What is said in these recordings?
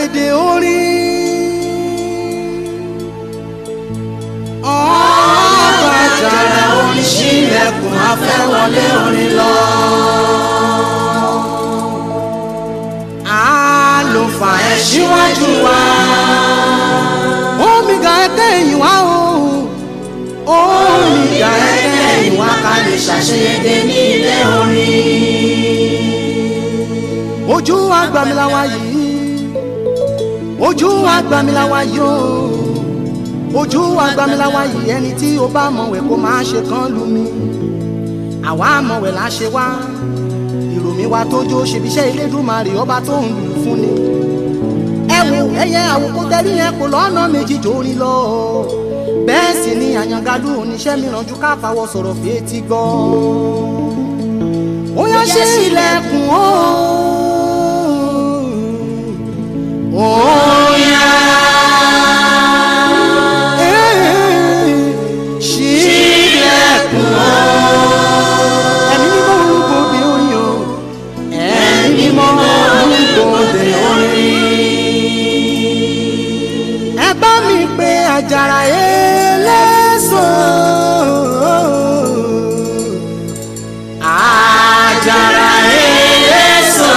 lédè orin. ọba àjàrà orin ṣílẹ̀kùn afẹ́wọlé orin lọ. àlùfà ẹ̀ síwájú wa. omega ẹ̀kẹ́ ẹ̀yìn wá o. omega ẹ̀kẹ́ ẹ̀yìn wá ká lè ṣàṣeyege ní ilé orin. ojú agbamilawa yìí ojú agbamilawa yìí o ojú agbamilawa yìí ẹni tí o bá mọ̀wẹ̀ kó máa ṣe kán lù mí àwa mọ̀wẹ̀ là ṣe wá ìròmí wa tó jó ṣebiṣẹ́ Elédùmarè ọba tó ń lù fún ni ẹ wo ẹyẹ àwòkọ́ tẹ́rí yẹn kò lọ́nà méjì jórí lọ bẹ́ẹ̀ sì ni àyàngalú oníṣẹ́ mìíràn ju ká fàwọ̀ sọ̀rọ̀ fi etí gbọ́ ó yá ṣe ilẹ̀kùn o. Ó yá. Ṣílẹ̀kùn o. Ẹ̀mí mímọ́ orúkọ òde orin o. Ẹ̀mí mímọ́ orúkọ òde orin. Ẹ bá mi pe àjàrà eléso. Àjàrà eléso.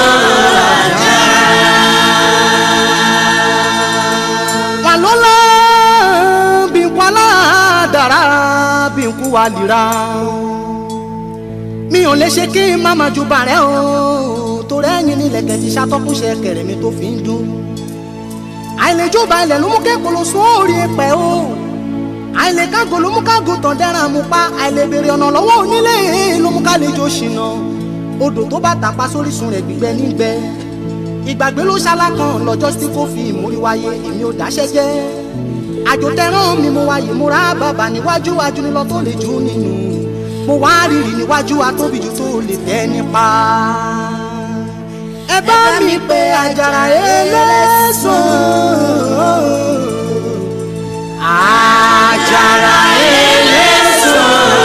walola binkwala dara binku walira mi ò lè ṣe kí n má máa ju bàrẹ́ o torí ẹ̀yìn nílẹ̀kẹ̀ ti ṣàtọ́kùnṣe kẹrẹ̀ mi tó fi ń dún àìlèjọba ilẹ̀ ló mú kékòló sún orí ẹ̀pẹ́ o àìlèkágò ló mú kágò tàn dẹ́ran mú pa àìlèbèrè ọ̀nà lọ́wọ́ onílé ló mú kálejò ṣìnà odò tó bá tàpá sórísun rẹ̀ gbígbẹ nígbẹ́ ìgbàgbé ló ṣalákan lọ́jọ́ tí kò fi ìmúrí wáyé èmi ò dáṣẹ́ jẹ́ àjò tẹ̀ràn mi mo wáyé mo rà bàbà níwájú wájú nílọ tó lè jù nínú mo wá rírì níwájú atóbi jù tó lè tẹ́ nípa. ẹ bá mi pe àjàrà eléso. àjàrà eléso.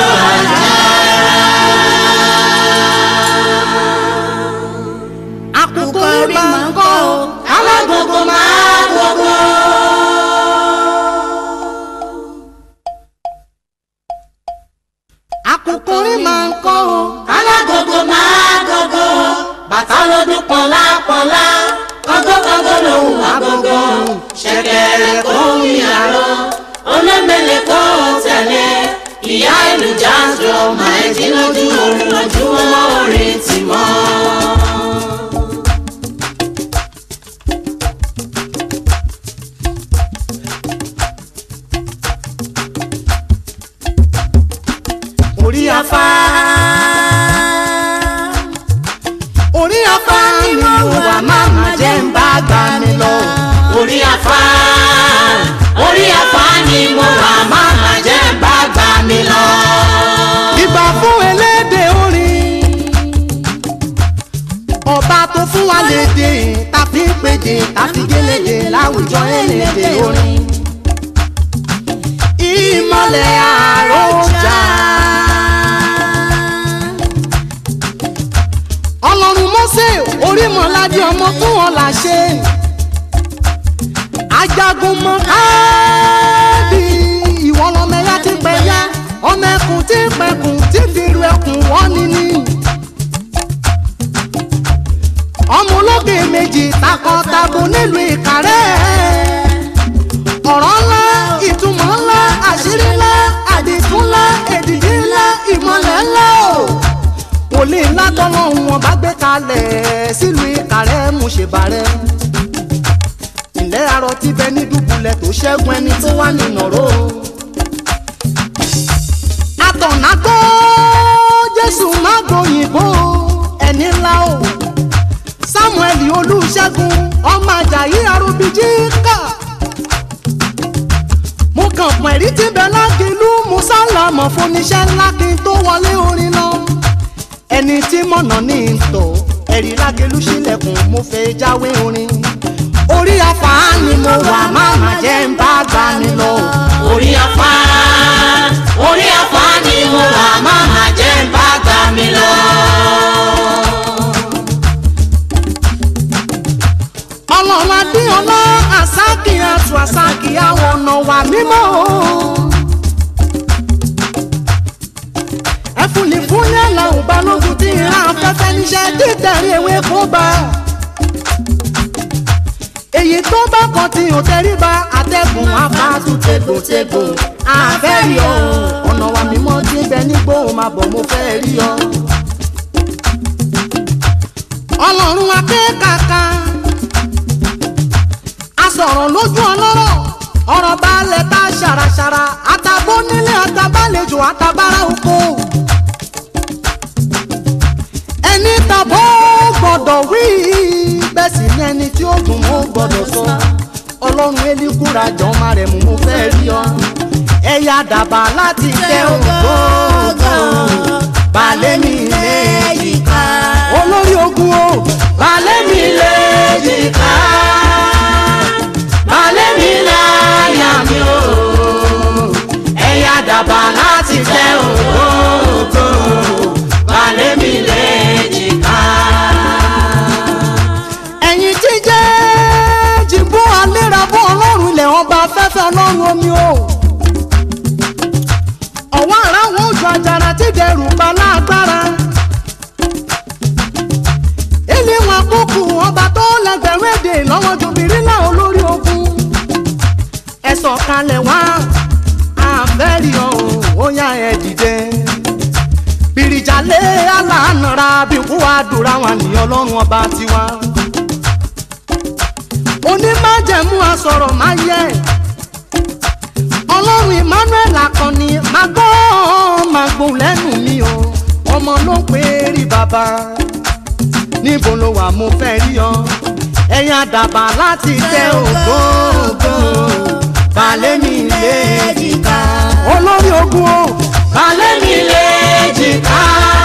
àkùkọ rí máa ń kọ́ ọ alágbogbo máa gbogbo. àkùkọ rí máa ń kọ́ ọ alágogo máa gogo bàtà lọ́dún pọ̀nlá pọ̀nlá kọ́gọ́kọ́gọ́ lòun àgógó ṣẹ̀kẹ̀rẹ̀ kó mi àrọ́ olómẹlẹ kó tẹ̀lé ìyá ìlú jáàjọ máa ń dín lójú oorun ojúmọ́ orin tì mọ́. orí afá orí afá ni mo wà máma jẹ́ ń bá gbà mí lọ. orí afá orí afá ni mo wà máma jẹ́ bá gbà mí lọ. ìbà fún elédè orin ọba tó fún wa lédè tàbí pédè tàbí gélédè láwùjọ elédè orin ìmọ̀lẹ̀ àròjà ọlọ́run mọ́sẹ̀ orímọ̀ládé ọmọ fún wọn là ṣe ajagun mọ káàdì ìwọ lọmọ ẹyà ti pẹ yá ọmọ ẹkùn tí ń pẹkùn tí fi ru ẹkùn wọ́n ní ní. ọmọ olókè méjì takọtabo nílùú ìkàrẹ́ ọ̀rọ̀ ńlá ìtumọ̀ ńlá àṣírí ńlá àdìtún ńlá èdìdí ńlá ìmọ̀lẹ̀ ńlá o wòlíì ńlá tọ́lọ́hún wọn bá gbé kalẹ̀ sílùú ìkàrẹ́ mú ṣe bàrẹ́ ilẹ̀ arọ ti bẹ ní dùbúlẹ̀ tó ṣẹ́gun ẹni tó wà nínú ọ̀rọ̀ àtọ̀nà gbọ́ jésù má gbòyìnbó ẹni ńlá o samuel olùṣègùn ọmọ ajayi arúbíjí kà mo kàn pọ̀ ẹ̀rí tí bẹ lákìlú musa lamọ̀ fúnniṣẹ́ ńlá kí n tó wọlé orin lọ ẹni tí mọ̀nà ní ń tọ̀ ẹ̀rí lákìlú sílẹ̀kùn mo fẹ́ jáwé orin orí afá ni mo wà máma jẹ́ ń bá gbà mí lọ. orí afá orí afá ni mo wà máma jẹ́ bá gbà mí lọ. ọlọ́run adéọlá àsákì àtù àsákì àwọn ọ̀nà wà mímọ́ o. ẹfúnni fún yàrá òbalógun tí ìran afẹ́fẹ́ níṣẹ́ dídarí ewé kó bá. èyí tó bá kan tí ò tẹríba àtẹ̀gùn afáàtú tegbòtegbò àfẹ́ rí ọ ọ̀nà wà mímọ́ tí ń bẹ nígbò máa bọ̀ mo fẹ́ rí ọ. ọlọ́run akékàká asọ̀rọ̀ lójú ọlọ́rọ̀ ọ̀rọ̀ balẹ̀ tá ṣàràṣàrà àtàbó nílé àtàbálejò àtàbára oko. ẹni tàbó gbọ́dọ̀ wí bẹ́ẹ̀ sì ni ẹni tí ó dùn mọ́ gbọ́dọ̀ sọ ọlọ́run elikura jọ máa rẹ̀ mú mo fẹ́ rí ọ. ẹ̀yà dàbà láti tẹ ògbógbò balẹ̀ mi léjìká olórí ogun o balẹ̀ mi léjìká balẹ̀ mi láyà mi o ẹ̀yà dàbà láti tẹ ògbógbò balẹ̀ mi léjìká. ẹ̀yin jíjẹ́ jìbú alérabọ́ ọlọ́run ilẹ̀ ọba afẹ́fẹ́ ọlọ́run omi o. ọ̀wọ́ ara wọn ojú àjàrà tí dẹrù bá lágbára. ilé wọn kúkú ọba tó lẹgbẹ̀rún èdè lọ́wọ́ ju bìrìlà olórí ogun. ẹ sọ̀kalẹ̀ wá àfẹ́rí ọ̀hún ó yá ẹ dìde. bìrìjàlẹ̀ aláàánúra bí kú àdúrà wọn ní ọlọ́run ọba tiwa onímájẹ̀mú asọ̀rọ̀ máa yẹ ọlọ́run emmanuel akọni máa gbọ́ máa gbóhùn lẹ́nu mi o ọmọ ló ń pè é rí bàbá níbo ló wà mo fẹ́ rí ọ ẹ̀yin àdàbà láti tẹ ògógó balẹ̀ mi léjìká olórí ogun o balẹ̀ mi léjìká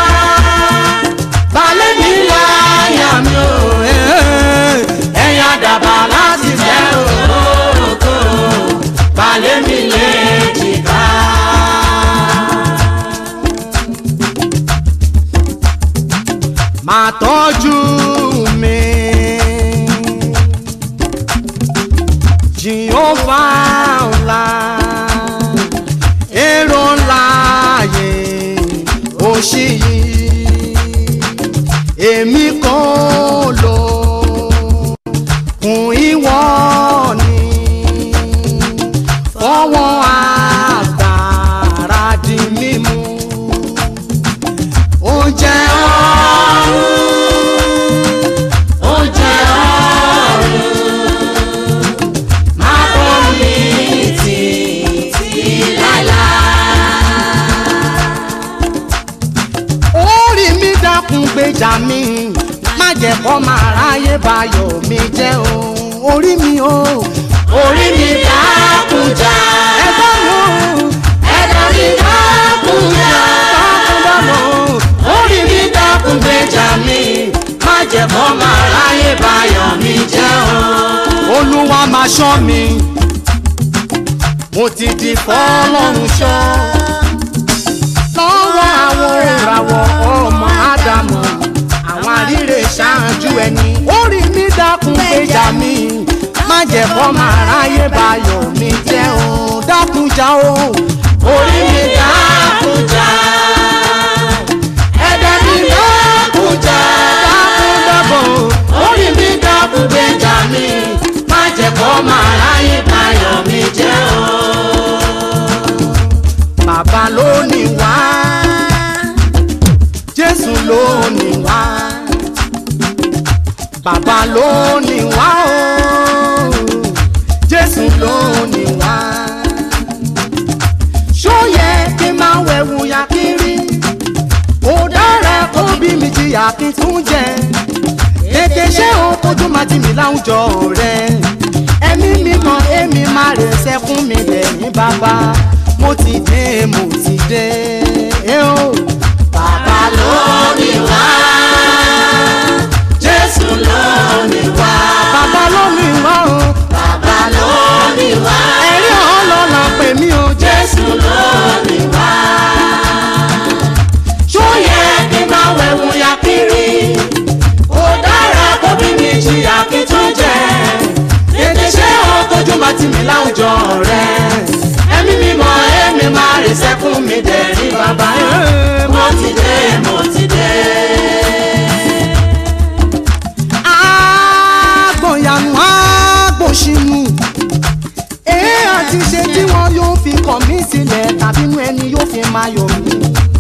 balẹ̀ mi láyà mi o ẹ̀yin àdàbà láti tẹ ògógó balẹ̀ mi léjìká. máa tọ́jú mi. Jehova ńlá, èrò ńlá yẹ òṣì yìí, èmi kan lò kún ìwọ ni fọwọ́ agbára di mímú oúnjẹ ọ̀run oúnjẹ ọ̀run máa bọ́ mi títí láíláí. orí mi dákun gbèjà mi má jẹ́ kó máa ráyè bayọ̀ mi jẹ́ o orí mi o orí mi dákun jà ẹ̀gbọ́n mi o ẹ̀dá mi dákun jà dákun dámọ̀ orí mi dákun gbèjà mi má jẹ́ kó máa ráyè bayọ̀ mi jẹ́ o. olúwa máa ṣọ́ mi mo ti di fọlọ́run ṣọ́ lọ́wọ́ àwọn ìràwọ̀ ọmọ ádámù àwọn àríre ṣáájú ẹni. orí mi dákun gbèjà mi má jẹ́ kó máa ráyè bayọ̀ mi jẹ́ o dákun jà o. orí mi dákun jà ẹ̀dá mi dákun jà dákun dábọ̀ orí mi dákun gbèjà mi má jẹ́ kó máa ráyè bayọ̀ mi jẹ́ o. bàbá ló ní wá jésù ló ní wá bàbá ló ní wá o jésù ló ní wá ṣó yẹ kí n máa wẹ̀wù yà kiri ó dára kó bí mi jìyà kí n tún jẹ tètè ṣé o tójú máa ti mi láwùjọ rẹ ẹ̀mí mi kan èmi máa rè sẹ́kún mi lẹ́yìn bàbá mo ti dé mo ti dé. Eh, oh. Bàbá ló ní wá. Jésù ló ní wá. Bàbá ló ní wá o. Bàbá ló ní wá. Ẹ̀rí ọlọ́lá pè mí o. Jésù ló ní wá. Ṣó yẹ kí n máa wẹ̀wù ya kiri? Kò dára kó bí mi jìyà kí tún jẹ. Tètè ṣé o lọ́wọ́ rẹ ẹ̀mí mímọ́ ẹ̀mí máa rè sẹ́kùn mi dẹ̀rín bàbá mo ti dé mo ti dé. agbọ̀nyànú agbọ̀nsínú èé àti ṣe tí wọn yóò fi kọ̀ mí sílẹ̀ tàbí inú ẹni yóò fi máa yọ̀ mí.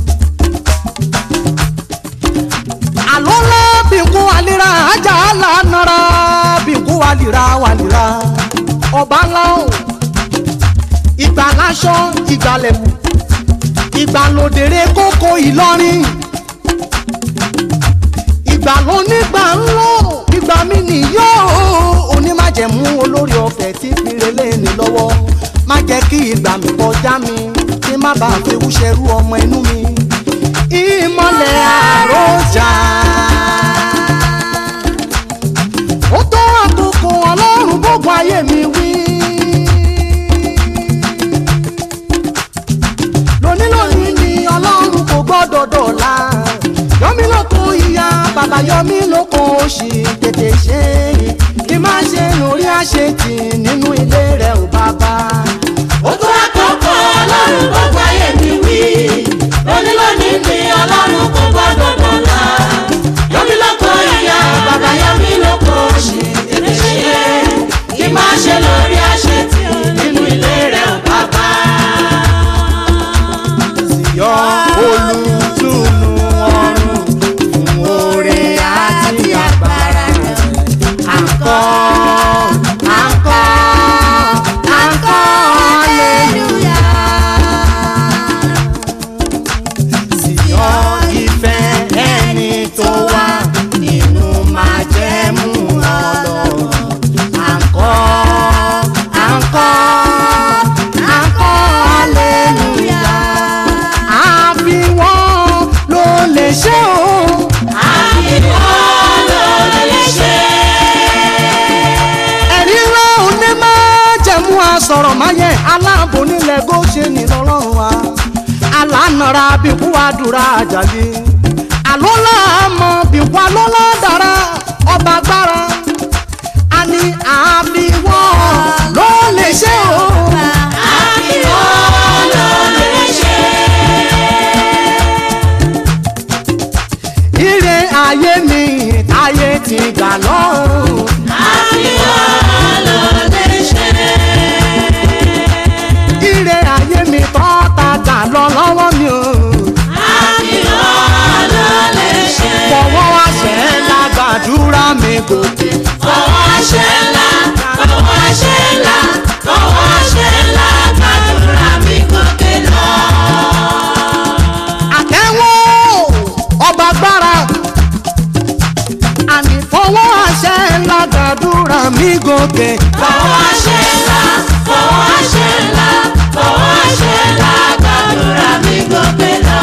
àlọ́ ńlá bínkù àlera ajá lánàrà bínkù àlìra wàlìra ọba ńlá o ìgbà láṣọ ìgbàlẹ̀kù ìgbàlódéré kókó ìlọrin ìgbà ló nígbà ń lò ìgbà mi nìyó onímájẹ̀mú olórí ọ̀fẹ́ tí fìrèlè ní lọ́wọ́ má jẹ́ kí ìgbà mi kọjá mi kí má bàa fi wúṣẹ́rú ọmọ inú mi ìmọ̀lẹ̀ àròjà. ó tó àkókò ọlọ́run gbogbo ayé mi wí. lóní lónìí ni ọlọ́run kò gbọ́dọ̀ dọ̀la yọmí lóko ìyá bàbá yọmí lóko òṣì tètè ṣe é kí má ṣe lórí àṣetì nínú ilé rẹ ò bàbá. ó tó àkókò ọlọ́run gbogbo ayé mi wí lóní lónìí ni ọlọ́run kò gbọ́dọ̀ dọ̀la yọmí lóko ìyá bàbá yọmí lóko òṣì tètè ṣe é kí má ṣe lórí àṣetì nínú ilé rẹ ò bàbá. yọ olùtùnú ọrùn fún oore àti agbára àkọ́ àkọ́ àkọ́ aleluya. sì yọ ìfẹ́ ẹni tó wà nínú májẹ̀mú ọlọ́run àkọ́ àkọ́ àkọ́ aleluya. àfi wọ́n ló lè ṣe o. àbíkọ́ ló lè ṣe ẹ̀rí ńlá òní máa jẹ̀mú asọ̀rọ̀ máyẹ̀ aláàbò nílẹ̀ gòṣèlú lọ́lọ́run wa alánara bíkú àdúrà àjàlè àlọ́lá àmọ́ bíkú alọ́lá dára ọba gbára a ní àbíwọ́ ló lè ṣe o. àbíkọ́ ló lè ṣe. ire ayé mi ayé ti gbà lọ́rùn. àbíkọ́ ló lè ṣe. ire ayé mi tọ́ta gbà lọ lọ́wọ́ mi o. àbíkọ́ ló lè ṣe. fọwọ́ àṣẹ lágbàdúrà mi gòkè. fọwọ́ àṣẹ ńlá fọwọ́ àṣẹ ńlá fọwọ́ àṣẹ ńlá gbàdúrà mi gòkè lọ. àtẹ́wọ́ ọba gbára àní fọwọ́ àṣẹ lágbàdúrà mi gòkè. fọwọ́ àṣẹ ńlá fọwọ́ àṣẹ ńlá fọwọ́ àṣẹ ńlá gbàdúrà mi gòkè lọ.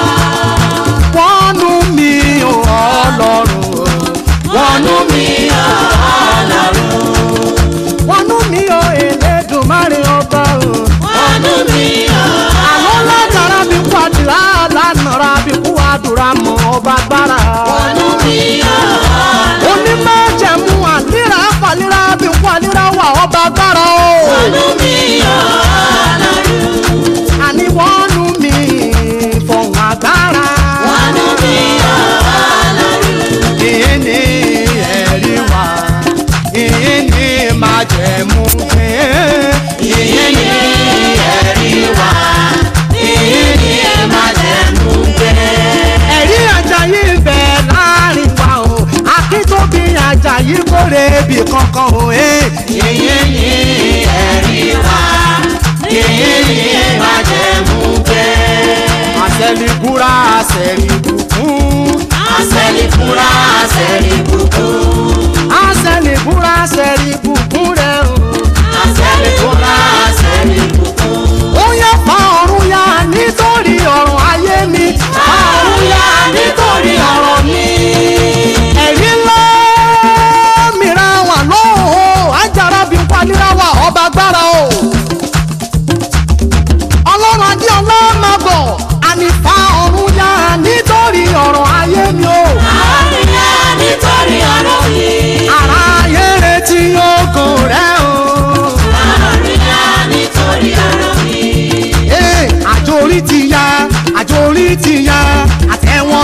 wọnú mi ò ọlọ́run o. wọnú mi ò ọlọ́run wọnú mi ò Elédùmarè ọba o. wọnú mi ò àlọ́ lágbára mi kú àdúrà lánàá bí kú àdúrà mọ́ ọba gbára. wọnú mi ò onímọ̀jẹ̀mú àlírà pàlírà bí kú àlírà wà ọba gbára o. wọnú mi ò ọlọ́run àní wọnú mi fọ̀hún agbára. wọnú mi ò ọlọ́run ìyẹn ní ẹ̀rí wa ìyẹn ní májẹ̀mú pé. ìyẹn ní ẹ̀rí wa ìyẹn ní májẹ̀mú gbé. ẹ̀rí Àjàyí ń bẹ láàrin wa o akíntóbi Àjàyí kórè ibì kankan o. ìyẹn ní ẹ̀rí wa ìyẹn ní májẹ̀mú gbé. àṣẹlíbúra àṣẹlíbùkún. àṣẹlì fúnra àṣẹlì bùkún. àṣẹlíbúra àṣẹlíbùkún rẹ o. àṣẹlì fúnra àṣẹlì bùkún. ó yẹ fa ọ̀run ya nítorí ọ̀rọ̀ ayé mi. fa ọ̀run ya nítorí ọ̀rọ̀ mi. ẹ̀rí ńlá mìíràn wà lóhùn ajára bí n palíra wà ọba gbára o. ọlọ́run adéọlá máa bọ̀ àní fa ọ̀run ya nítorí ọ̀rọ̀ ayé mi o. àríyá nítorí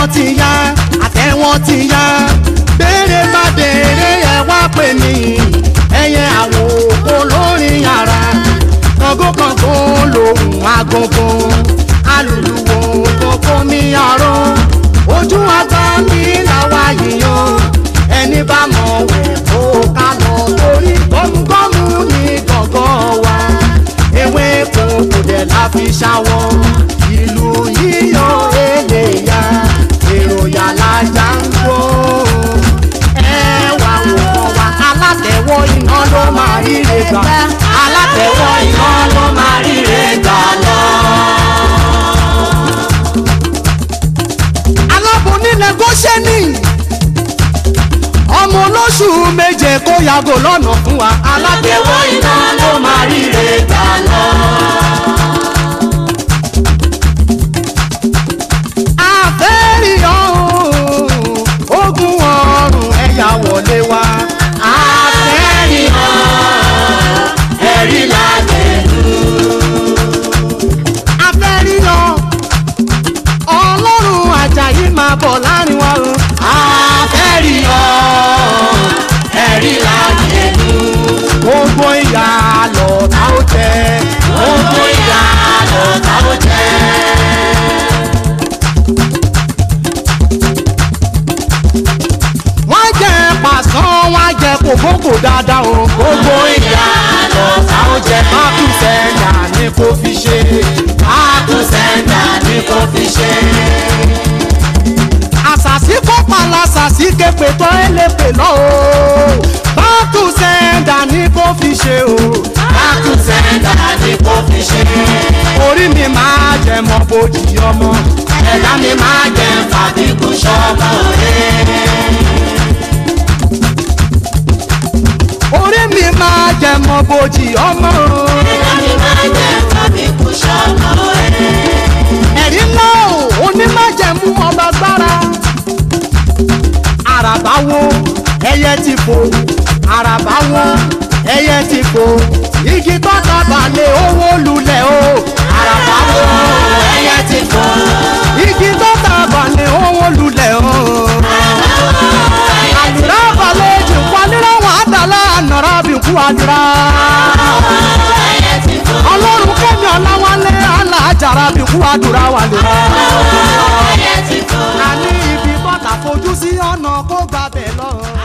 ti yá àtẹ̀wọ́n ti yá béèrè má béèrè ẹ wá pè mí ẹyẹ àwọn òkú lórí yàrá kọ̀ǹgókọ̀ǹgó lòun agogo alùlùwò kókó mi àrò ojú àgbà mi làwa yìnyín ẹni bá mọ̀ wẹ̀ kó ká lọ torí gọ́mùgọ́mù ní gọ̀ngàn wa ewé kò kò dẹ̀ la fi ṣàwọ̀ ìlú yíyan èlé ya èrò yàrá já ń gbó ẹ wà wò kọ́ wa alátẹ̀wọ́ iná ló máa ríre gbà alátẹ̀wọ́ iná ló máa ríre gbà lọ. alábòónílẹ̀ gọ́ṣẹ́nì ọmọ olóṣù méje kó yàgò lọ́nà fún wa alátẹ̀wọ́ iná ló máa ríre gbà lọ. àfẹ́rìyàn ogun ọ̀run ẹ̀yà wọlé wa. àfẹ́rìyàn ẹ̀rí làgbẹ̀lú. àfẹ́rìyàn ọlọ́run àjàyí máa bọ̀ láàrin wa o. àfẹ́rìyàn ẹ̀rí làgbẹ̀lú. gbogbo ìyá lọ tá ó jẹ. gbogbo ìyá lọ tá ó jẹ. wọ́n jẹ pàṣán wọ́n jẹ kòkókò dáadáa o. gbogbo ìyá lọ sáwọn jẹ mákùsẹ̀ńdà ni kò fi ṣe. mákùsẹ̀ńdà ni kò fi ṣe. àṣàṣì kópa làṣàṣì képe tó ẹlẹ́pè lọ o. mákùsẹ̀ńdà ni kò fi ṣe o. mákùsẹ̀ńdà ni kò fi ṣe. orí mi máa jẹ mọ bójì ọmọ. ẹ̀dá mi máa jẹ fàbíkù sọ́mọ rẹ̀. orí mi máa jẹ mọ bojì ọmọ. ẹ̀dá mi máa jẹ́ tàbí kú sọ́mọ ẹ̀. ẹ̀rí ńlá o onímájẹ̀mú ọba gbára. àràbá wo ẹyẹ ti fò àràbá wo ẹyẹ ti fò igi tọ́ta balẹ̀ owó lulẹ̀ o. àràbá wo ẹyẹ ti fò igi tọ́ta balẹ̀ owó lulẹ̀ o. àdúrà balẹ̀ jù wálé wọn àdàlà nàrà bìkú àdúrà ẹyẹ ti fò ọlọ́run kẹ́mi ọ̀làwálé alájàrá bí kú àdúrà wà lè. ẹyẹ ti fò. a ní ibi bọ́tà fojú sí ọ̀nà kó gbàbẹ̀ lọ.